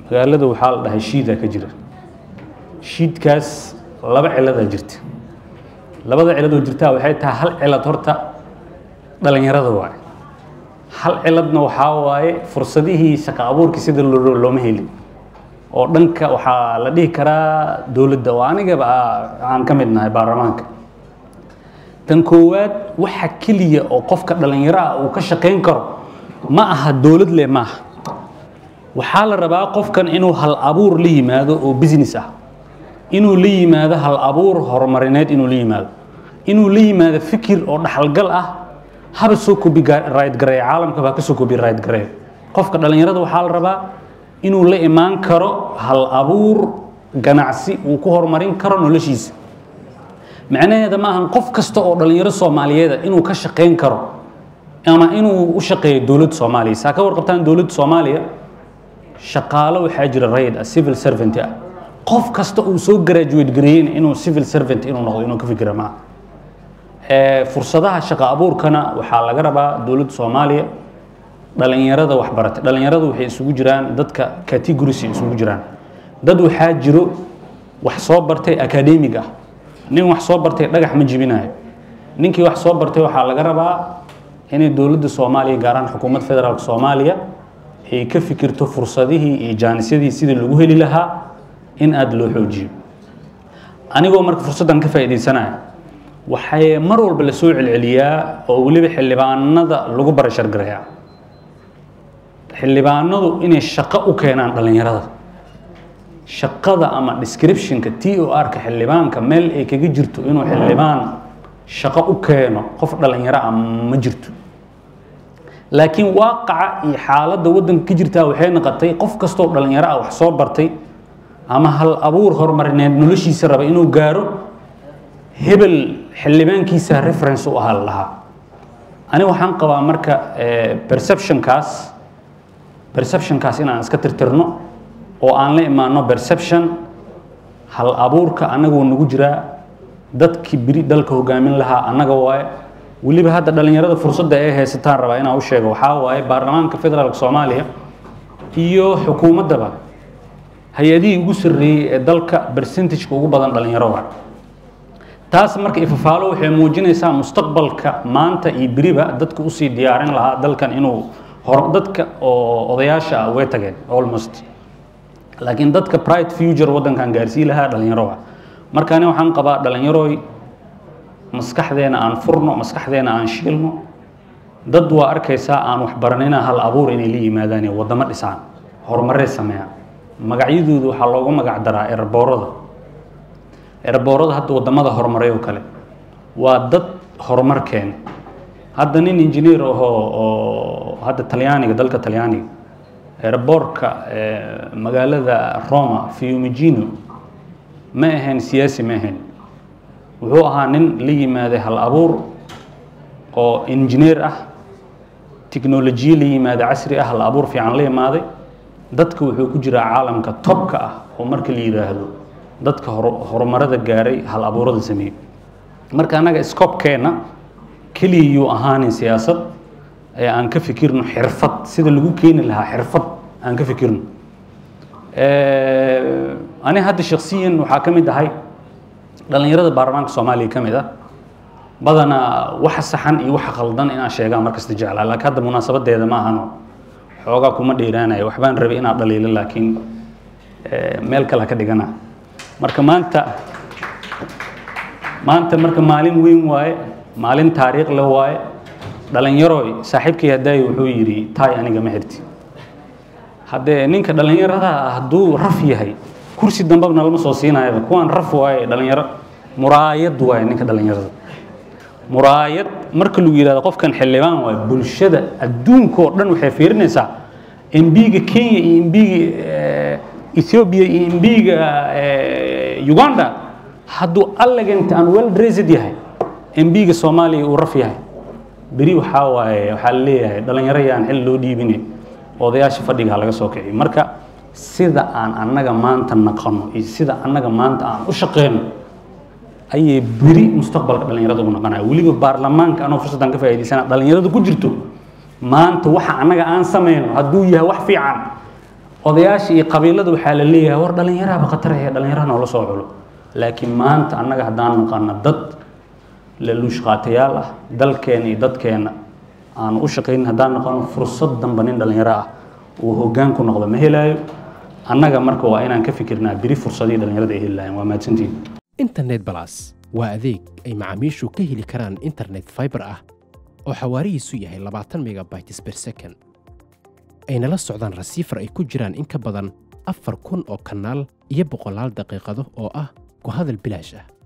magaalada waxaa la dhahay shiidaa ka jira shiidkaas laba ciladaa jirta labada ciladoo jirtaa waxay tahay hal cilad horta dhalinyarada waaye hal ciladna waxaa waaye fursadihii shaqo abuurkii sida loo looma helin oo dhanka waxaa la dhihi karaa dowladda oo anigaba aan ka mid nahay baarlamaanka tan koowaad waxa keliya oo qofka dhalinyaro ah uu ka shaqayn karo ma aha dowlad leh maaha waxaa la rabaa qofkan inuu hal abuur la yimaado oo business ah inuu la yimaado hal abuur horumarineed inuu la yimaado inuu la yimaado fikir oo dhaxalgal ah haba soo kobi right gareeya caalamka baa ka soo kobi right gareeya qofka dhalinyarada waxaa la rabaa inuu la imaan karo hal abuur ganacsi uu ku horumarin karo noloshiisa macnaheeda ma ahan qof kasta oo dhalinyaro soomaaliyeeda inuu ka shaqayn karo ama inuu u shaqeeyo dowladda soomaaliya saa ka warqabtaan dowladda soomaaliya shaqaalo waxaa jira rayd ah civil servant ah qof kasta uu soo graduate gareeyeyna inuu civil servant inuu noqdo inuu ka fikira maaha fursadaha shaqo abuurkana waxaa laga rabaa dowladda soomaaliya dhalinyarada waxbaratay dhalinyarada waxay isugu jiraan dadka categories isugu jiraan dad waxaa jiro wax soo bartay academic ah nin wax soo bartay dhagax ma jibinayo ninkii wax soo bartay waxaa laga rabaa inay dowladda soomaaliya gaaraan xukuumad federaalk soomaaliya ay ka fikirto fursadihii iyo jaanisyadii sidii lagu heli lahaa in aada loo xoojiyo anigoo marka fursaddan ka faa'iidaysanaya waxay mar walba la soo celceliyaa oo weliba xildhibaanada lagu barashargareeyaa xildhibaanadu inay shaqo u keenaan dhalinyarada shaqada ama descriptionka t o r-ka xildhibaanka meel ay kaga jirto inuu xildhibaan shaqo u keeno qof dhalinyaro ah ma jirto laakiin waaqaca iyo xaaladda waddanka ka jirtaa waxay noqotay qof kastoo dhalinyaro ah wax soo bartay ama hal abuur horumarineed noloshiisa raba inuu gaaro hebel xildhibaankiisa reference u ahaa lahaa ani waxaan qabaa marka perceptionkaas perceptionkaas inaan iska tirtirno oo aan la imaano perception hal abuurka annagoo nagu jiraa dadkii beri dalka hogaamin lahaa annaga waaye weliba hadda dhalinyarada fursadda ay haysataan rabaa inaan u sheego waxaa waaye baarlamaanka federaalk soomaaliya iyo xukuumaddaba hay-adihii ugu sarreeyey ee dalka percentageka ugu badan dhalinyaro waa taas marka ifafaalo waxay muujinaysaa mustaqbalka maanta iyo beriba dadka usii diyaarin lahaa dalkan inuu hor dadka oo odayaasha ah way tageen almost laakiin dadka pride future waddankan gaarsii lahaa dhalinyaro ah marka ani waxaan qabaa dhalinyaroy maskaxdeena aan furno maskaxdeena aan shiilno dad waa arkaysaa aan waxbaranina hal abuur inay la yimaadaan ee waddamo dhisaan horumarey sameeyaan magacyadooda waxaa loogu magac daraa erboorada erboorada hadda waddamada horumaray oo kale waa dad horumar keena hadda nin engineer ahoo oo hadda talyaaniga dalka talyaaniga erboorka magaalada roma fiumigino ma ahayn siyaasi ma ahayn wuxuu ahaa nin la yimaaday hal abuur oo engineer ah tiknolojiye la yimaada casri ah hal abuur fiican la yimaaday dadka wuxuu ku jiraa caalamka tobka ah oo marka la yidhaahdo dadka horumarada gaaray hal abuurada sameeyey marka annaga scopkeenna keliya yuu ahaanin siyaasad ee aan ka fikirno xirfad sida lagu keeni lahaa xirfad aan ka fikirno ani hadda shaksiyan waxaa ka mid ahay dhalinyarada baarlamaanka soomaaliya ka mid ah badanaa waxa saxan iyo waxa khaldan inaan sheegaan markasta jeclaa laakiin hadda munaasabadeeda ma ahano xoogaa kuma dheeraanayo waxbaan rabay inaad dhaliilo laakiin meel kale ka dhigana marka maanta maanta marka maalin weyn waaye maalin taariikh le waaye dhalinyaroy saaxiibkay hadaayo wuxuu yidhi taay aniga ma xirti haddee ninka dhallinyarada hadduu raf yahay kursi dambabna lama soo siinayaba kuwaan raf waaye dhalinyaro muraayad waaye ninka dhallinyarada muraayad marka lagu yidhahdo qofkan xildhibaan waaye bulshada adduunka oo dhan waxay fiirinaysaa embiga kenya iyo embiga ethiopia iyo embiga uganda hadduu allegant aan well dressed yahay embiga soomaaliya uu raf yahay beri waxaa waaye waxaa la leeyahay dhalinyaro yaan xil loo dhiibine odayaasha fadhiga laga soo kiciyo marka sida aan annaga maanta naqano iyo sida annaga maanta aan u shaqeyno ayay beri mustaqbalka dhalinyarada ugu naqanaya weliba baarlamaanka anoo fursaddan ka faa'iidaysana dhalinyarada ku jirto maanta waxa annaga aan sameyno hadduu yahay wax fiican odayaasha iyo qabiilada waxaa la leeyahay war dhallinyarahaba khatar ahe dhallinyaraha noola soo culo laakiin maanta annaga haddaan naqana dad laluushqaatayaal ah dalkeena iyo dadkeena aanu u shaqaynin haddaan naqano fursad danba nin dhallinyaro ah uu hoggaan ku noqdo ma helaayo annaga marka waa inaan ka fikirnaa biri fursadii dhallinyarada ay heli lahayn waa mahadsantihin internet balas waa adeeg ay macaamiishu ka heli karaan internet fiber ah oo xawaarihiisu yahay labaatan megabytes per second ayna la socdaan rasiifar ay ku jiraan in ka badan afar kun oo kanaal iyo boqolaal daqiiqado oo ah ku hadal bilaash ah